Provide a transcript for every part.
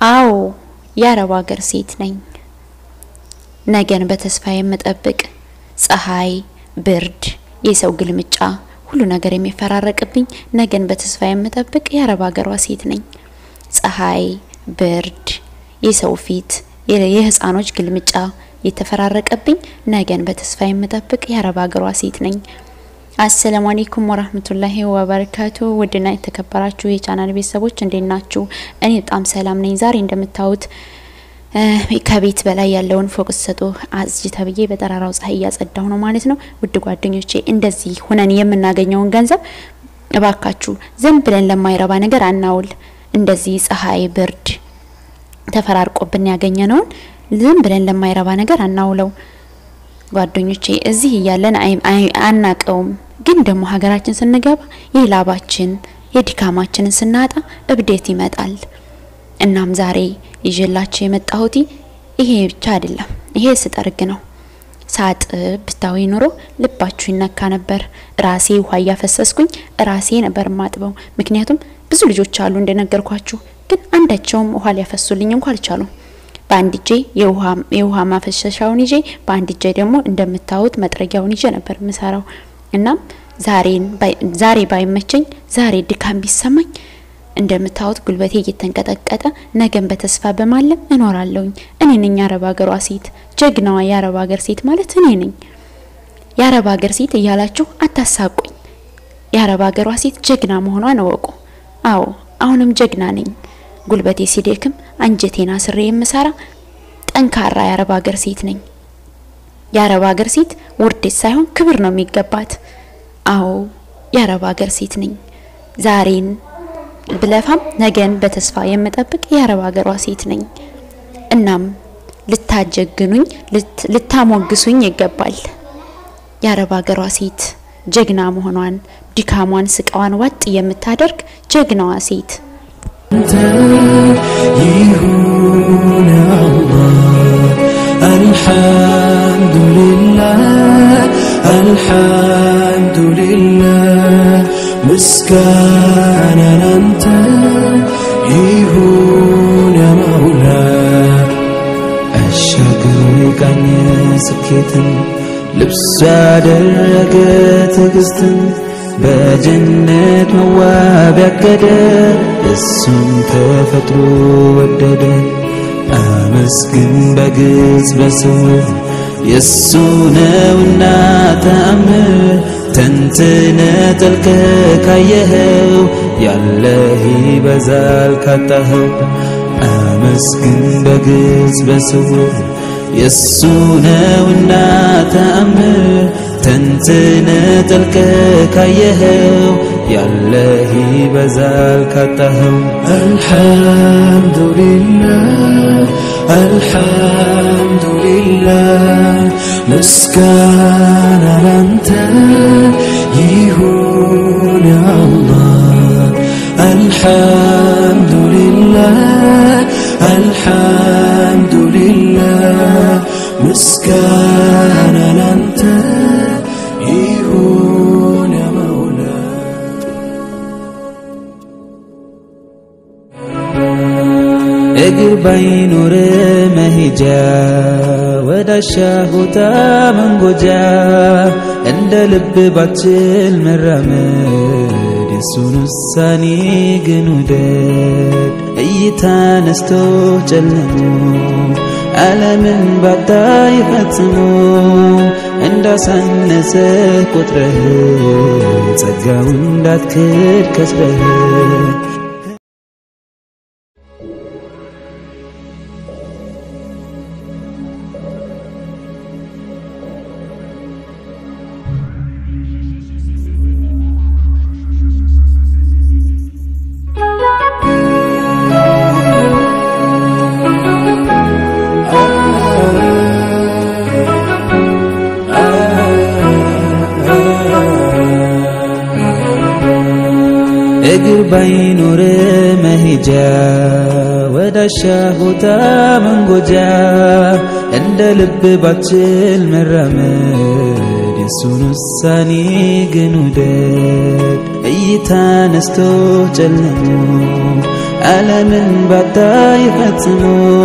አዎ የአረብ ሀገር ሴት ነኝ። ነገን በተስፋ የምጠብቅ ፀሐይ፣ ብርድ፣ የሰው ግልምጫ ሁሉ ነገር የሚፈራረቅብኝ ነገን በተስፋ የምጠብቅ የአረብ ሀገሯ ሴት ነኝ። ፀሐይ፣ ብርድ፣ የሰው ፊት፣ የህፃኖች ግልምጫ የተፈራረቀብኝ ነገን በተስፋ የምጠብቅ የአረብ ሀገሯ ሴት ነኝ። አሰላሙ አለይኩም ወራህመቱላሂ ወበረካቱ። ውድና የተከበራችሁ የቻናል ቤተሰቦች እንዴት ናችሁ? እኔ በጣም ሰላም ነኝ። ዛሬ እንደምታዩት ከቤት በላይ ያለውን ፎቅ ሰጡ አዝጅ ተብዬ በጠራራው ፀሐይ እያጸዳሁ ነው ማለት ነው። ውድ ጓደኞቼ እንደዚህ ሁነን የምናገኘውን ገንዘብ እባካችሁ ዝም ብለን ለማይረባ ነገር አናውል። እንደዚህ ፀሐይ፣ ብርድ ተፈራርቆብን ያገኘነውን ዝም ብለን ለማይረባ ነገር አናውለው። ጓደኞቼ እዚህ እያለን አናቀውም፣ ግን ደግሞ ሀገራችን ስንገባ የላባችን የድካማችንን ስናጣ እብዴት ይመጣል። እናም ዛሬ ይዤላችሁ የመጣሁት ይሄ ብቻ አይደለም፣ ይሄ ስጠርግ ነው። ሳጥብ ብታዊ ኑሮ ልባችሁ ይነካ ነበር። ራሴ ውሃ እያፈሰስኩኝ ራሴ ነበር ማጥበው። ምክንያቱም ብዙ ልጆች አሉ እንደነገርኳችሁ፣ ግን አንዳቸውም ውሃ ሊያፈሱልኝ እንኳ አልቻሉም። በአንድ እጄ የውሃ ማፈሰሻውን ይዤ በአንድ እጄ ደግሞ እንደምታዩት መጥረጊያውን ይዤ ነበር የምሰራው። እናም ዛሬ ባይመቸኝ ዛሬ ድካም ቢሰማኝ እንደምታዩት ጉልበቴ እየተንቀጠቀጠ ነገን በተስፋ በማለም እኖራለሁኝ። እኔ ነኝ የአረብ ሀገሯ ሴት፣ ጀግናዋ የአረብ ሀገር ሴት ማለት እኔ ነኝ። የአረብ ሀገር ሴት እያላችሁ አታሳቁኝ። የአረብ ሀገሯ ሴት ጀግና መሆኗን እወቁ። አዎ አሁንም ጀግና ነኝ። ጉልበቴ ሲደክም አንጀቴን አስሬ የምሰራ ጠንካራ የአረብ ሀገር ሴት ነኝ። የአረብ ሀገር ሴት ውርደት ሳይሆን ክብር ነው የሚገባት። አዎ የአረብ ሀገር ሴት ነኝ። ዛሬን ብለፋም ነገን በተስፋ የምጠብቅ የአረብ ሀገሯ ሴት ነኝ። እናም ልታጀግኑኝ፣ ልታሞግሱኝ ይገባል። የአረብ ሀገሯ ሴት ጀግና መሆኗን ድካሟን፣ ስቃዋን ዋጥ የምታደርግ ጀግናዋ ሴት ይሁን አላህ አልሐምዱሊላህ አልሐምዱሊላህ ምስጋና ላንተ ይሁን ያማውላ አሻግሮ የቃኘ ስኬትን ልብሱ ያደረገ ትዕግስትን በጀነት መዋብ ያገደ እሱም ተፈጥሮ ወደደ። አመስግን በግልጽ በስውር የእሱ ነውና ተአምር ተንትነ ጠልቀ ካየኸው ያለህ ይበዛል ካጣኸው። አመስግን በግልጽ በስውር የእሱ ነውና ተአምር ተንትነ ጠልቀ ካየኸው ያለህ ይበዛል ካጣኸው። አልሐምዱሊላህ አልሐምዱሊላህ ምስጋና ላንተ ይሁን አላህ አልሐምዱሊላህ አልሐምዱሊላህ ምስጋና ላንተ ይሁን ያመውላ እግር ባይኖር መሄጃ ወዳሻ ቦታ መንጎጃ እንደ ልብ ባችል መራመድ የሱን ውሳኔ ግን ውደድ እይታ ነስቶ ጨልሞ ዓለምን ባታይ ፈጽሞ እንዳሳነሰ ቁጥረህ ጸጋው እንዳትክድ ከስረህ እግር ባይኖር መሄጃ ወዳሻ ቦታ መንጎጃ እንደ ልብ ባችል መራመድ የሱን ውሳኔ ግን ውደድ እይታ ነስቶ ጨልሞ ዓለምን ባታይ ፈጽሞ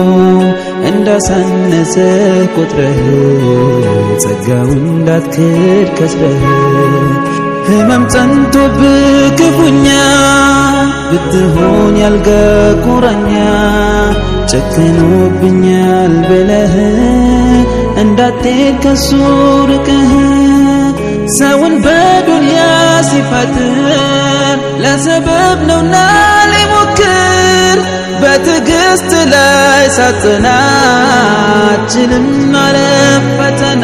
እንዳሳነሰ ቆጥረህ ጸጋው እንዳትክድ ከስረህ ህመም ጸንቶብህ ክፉኛ ብትሆን ያልጋ ቁራኛ ጨክኖብኛል ብለህ እንዳትሄድ ከሱ ርቀህ ሰውን በዱንያ ሲፈጥር ለሰበብ ነውና ሊሞክር በትዕግስት ላይ ሳጽናችልም ማለፍ ፈተና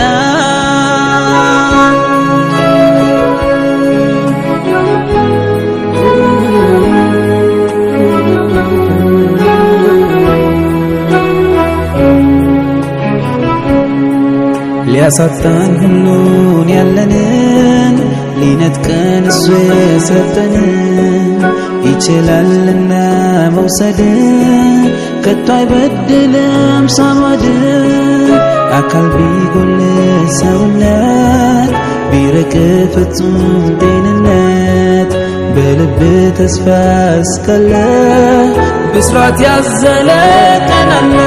ሊያሳጣን ሁሉን ያለንን ሊነጥቀን እሱ የሰጠንን ይችላልና መውሰድ ከቶ አይበድልም ሳማድ አካል ቢጎል ሰውነት ቢርቅ ፍጹም ጤንነት በልብ ተስፋ እስካለ ብስራት ያዘለ ቀን አለ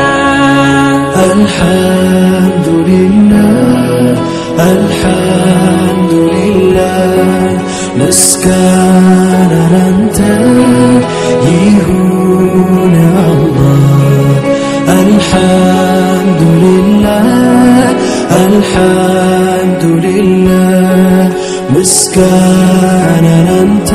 الحمد لله الحمد لله مسكان أنت يهون الله الحمد لله الحمد لله مسكان أنت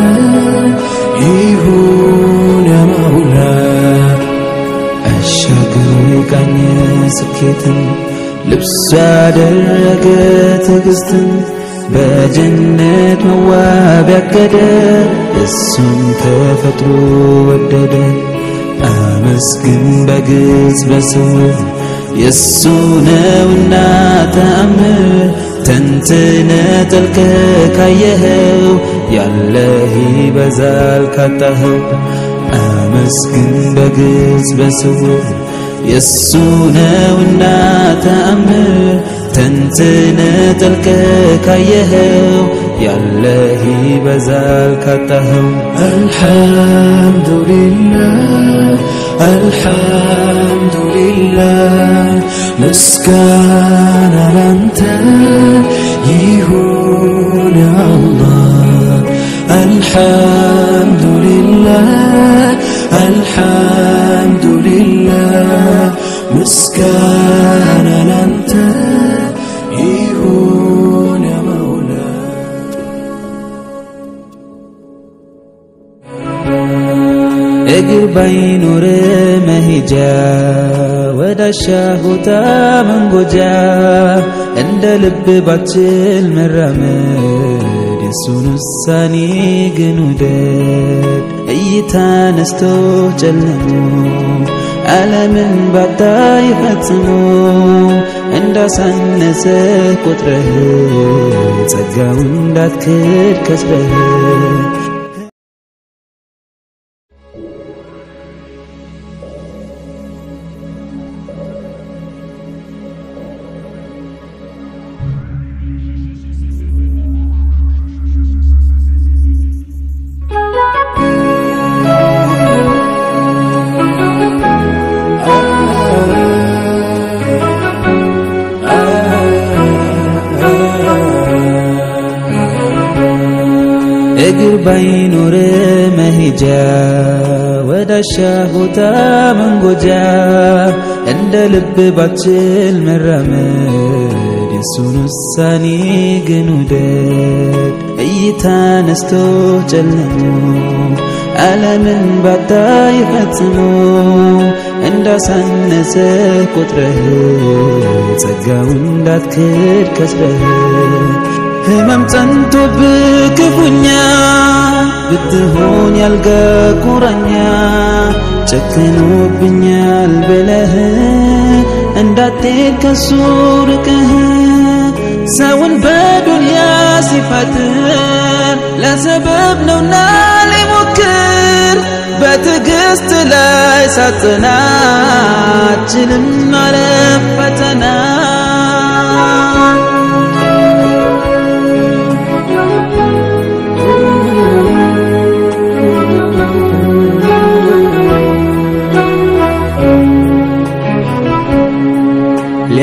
يهون مولاه አሻግሮ የቃኘ ስኬትን ልብሱ ያደረገ ትዕግስትን በጀነት መዋብ ያገደ እሱን ተፈጥሮ ወደደ አመስግን በግልጽ በስውር የእሱ ነውና ተአምር ተንትነ ጠልቀ ካየኸው ያለህ ይበዛል ካጣኸው አመስግን በግልጽ በስውር የእሱ ነውና ተአምር ተንትነ ጠልቀ ካየኸው ያለህ ይበዛል ካጣኸው الحمد لله الحمد لله مسكان أنت يهون الله الحمد لله الحمد لله مسكان أنت يهون مولاي እግር ባይኖር መሄጃ ወዳሻ ቦታ መንጎጃ እንደ ልብ ባችል መራመድ የሱን ውሳኔ ግን ውደድ እይታ ነስቶ ጨልሞ ዓለምን ባታይ ፈጽሞ እንዳሳነሰ ቆጥረህ ጸጋው እንዳትክድ ከስረህ እግር ባይኖር መሄጃ ወዳሻ ቦታ መንጎጃ እንደ ልብ ባችል መራመድ የሱን ውሳኔ ግን ውደድ እይታ ነስቶ ጨልሞ ዓለምን ባታይ ፈጽሞ እንዳሳነሰ ቆጥረህ ጸጋው እንዳትክድ ከስረህ ህመም ጸንቶብህ ክፉኛ ብትሆን ያልጋ ቁራኛ ጨክኖብኛል ብለህ እንዳትሄድ ከሱ ርቀህ ሰውን በዱንያ ሲፈጥር ለሰበብ ነውና ሊሞክር በትዕግስት ላይ ሳጽናችልም ማለፍ ፈተና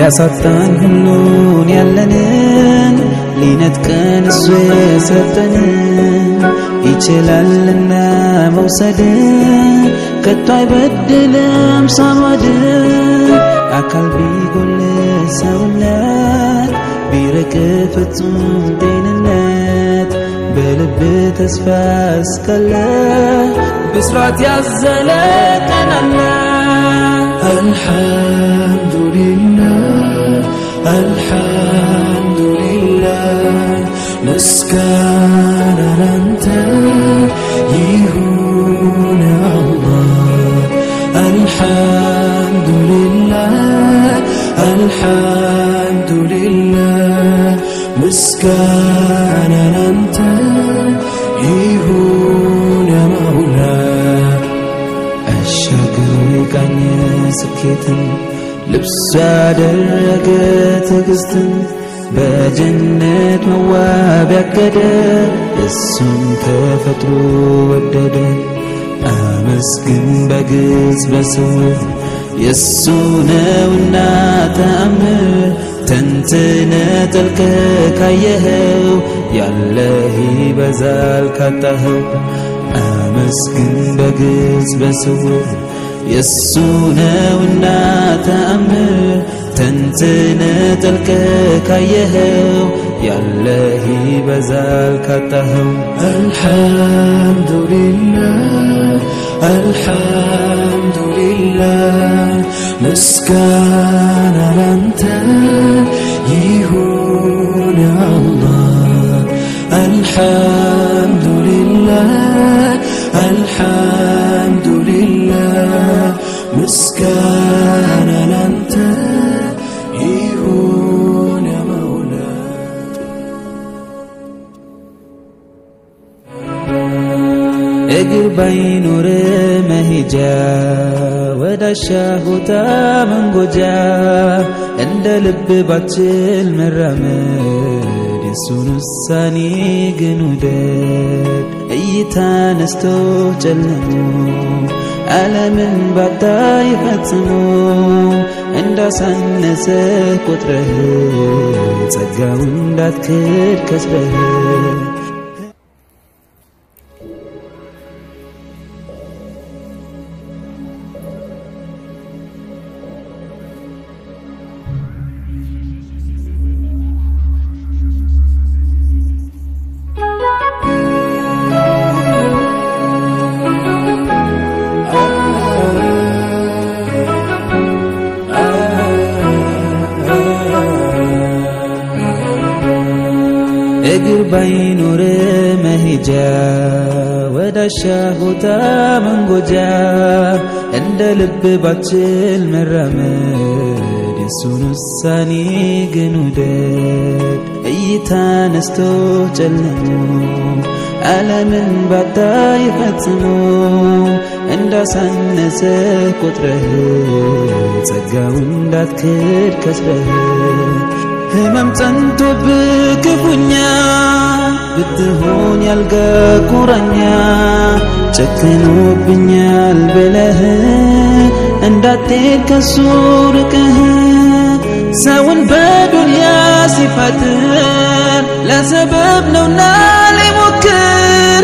ሊያሳጣን ሁሉን ያለንን ሊነጥቀን እሱ የሰጠንን ይችላልና መውሰድ ከቶ አይበድልም ሳንወድ አካል ቢጎል ሰውነት ቢርቅ ፍጹም ጤንነት በልብ ተስፋ እስካለ ብስራት ያዘለ ቀን አለ الحمد لله الحمد لله مسكان أنت يهون الله الحمد لله الحمد لله مسكان أنت يهون مولاي አሻግሮ የቃኘ ስኬትን ልብሱ ያደረገ ትዕግስትን በጀነት መዋብ ያገደ እሱን ተፈጥሮ ወደደ አመስግን በግልጽ በስውር የእሱ ነውና ተአምር ተንትነ ጠልቀ ካየኸው ያለህ ይበዛል ካጣኸው አመስግን በግልጽ በስውር የእሱ ነውና ተአምር ተንትነ ጠልቀ ካየኸው ያለህ ይበዛል ካጣኸው الحمد لله الحمد لله مسكان أنت يهون الله الحمد لله الحمد لله مسكان أنت يهون مولاي እግር ባይኖር መሄጃ ወዳሻ ቦታ መንጎጃ እንደ ልብ ባችል መራመድ የሱን ውሳኔ ግን ውደድ እይታ ነስቶ ጨልሞ ዓለምን ባታይ ፈጽሞ እንዳሳነሰ ቆጥረህ ጸጋውን እንዳትክድ ከስረህ እግር ባይኖር መሄጃ ወዳሻ ቦታ መንጎጃ እንደ ልብ ባችል መራመድ የሱን ውሳኔ ግን ውደድ እይታ ነስቶ ጨልሞ ዓለምን ባታይ ፈጽሞ እንዳሳነሰ ቆጥረህ ጸጋውን እንዳትክድ ከስረህ ህመም ጸንቶብህ ክፉኛ ብትሆን ያልጋ ቁራኛ ጨክኖብኛል ብለህ እንዳትሄድ ከሱ ርቀህ ሰውን በዱንያ ሲፈጥር ለሰበብ ነውና ሊሞክር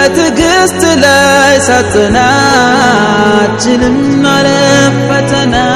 በትዕግስት ላይ ሳጽናችልም አለ ፈተና